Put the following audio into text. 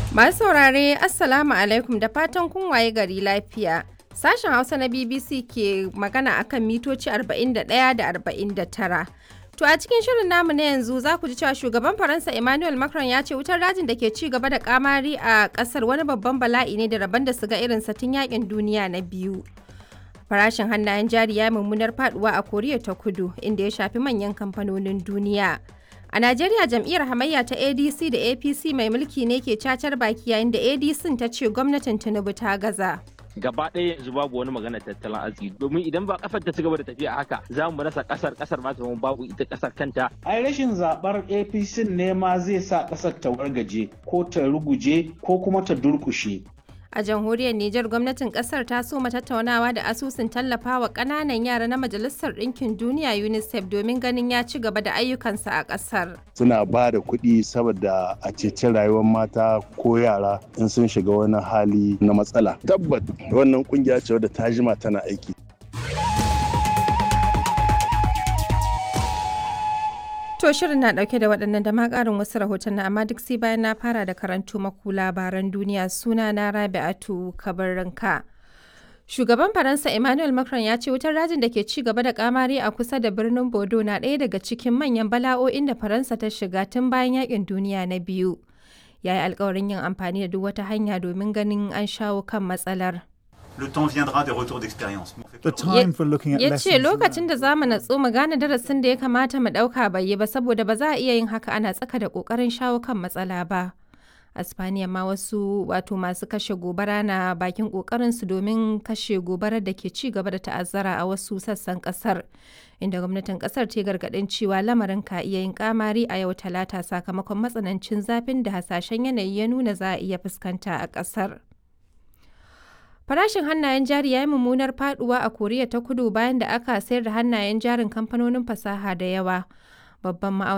Masu saurare Assalamu alaikum da fatan kun waye gari lafiya. Sashen Hausa na BBC ke magana akan mitoci 41 da 49. To a cikin shirin namu na yanzu za ku ji cewa shugaban Faransa Emmanuel Macron ya ce wutar dajin da ke ci gaba da kamari a kasar wani babban bala'i ne da rabon da su ga irin satin yakin duniya na biyu. Farashin hannayen jari ya mummunar faduwa a Koriya ta Kudu inda ya shafi manyan kamfanonin duniya. A Najeriya jam'iyyar hamayya ta ADC da APC mai mulki ne ke cacar baki yayin da ADC ta ce gwamnatin Tinubu ta gaza. gaba ɗaya yanzu babu wani magana tattalin arziki domin idan ba kasar ta ci gaba da tafiya haka za mu rasa kasar kasar ma ta babu ita kasar kanta ai rashin zabar apc ne ma zai sa kasar ta wargaje ko ta ruguje ko kuma ta durkushe A jamhuriyar Nijar gwamnatin kasar ta soma tattaunawa da asusun tallafawa ƙananan yara na Majalisar Ɗinkin Duniya UNICEF domin ganin ya ci gaba da ayyukansa a ƙasar. Suna ba da kuɗi saboda a ceci rayuwar mata ko yara in sun shiga wani hali na matsala. Tabbat wannan kungiya ce wadda ta jima tana aiki. To shirin na dauke da waɗannan da ma ƙarin wasu rahoton amma duk sai bayan na fara da karantu maku labaran duniya suna na Rabi'atu Kabarranka. Shugaban Faransa Emmanuel Macron ya ce wutar rajin da ke ci gaba da kamari a kusa da birnin Bodo na ɗaya daga cikin manyan bala'o'in da Faransa ta shiga tun bayan yakin duniya na biyu. Ya yi alkawarin yin amfani da duk wata hanya domin ganin an shawo kan matsalar. Le temps viendra des retours d'expérience. The time for looking at ya lessons ce lokacin da za mu natsu mu gane darasin da ya kamata mu ɗauka bai yi ba saboda ba za a iya yin haka ana tsaka da ƙoƙarin shawo kan matsala ba. a Spaniya ma wasu wato masu kashe gobara na bakin ƙoƙarinsu domin kashe gobarar da ke ci gaba da ta'azzara a wasu sassan ƙasar inda gwamnatin ƙasar ta gargaɗin cewa lamarin ka iya yin kamari a yau talata sakamakon matsanancin zafin da hasashen yanayi ya nuna za a iya fuskanta a ƙasar. Farashin hannayen jari ya yi mummunar faduwa a Koriya ta Kudu bayan da aka sayar da hannayen jarin kamfanonin fasaha da yawa. Babban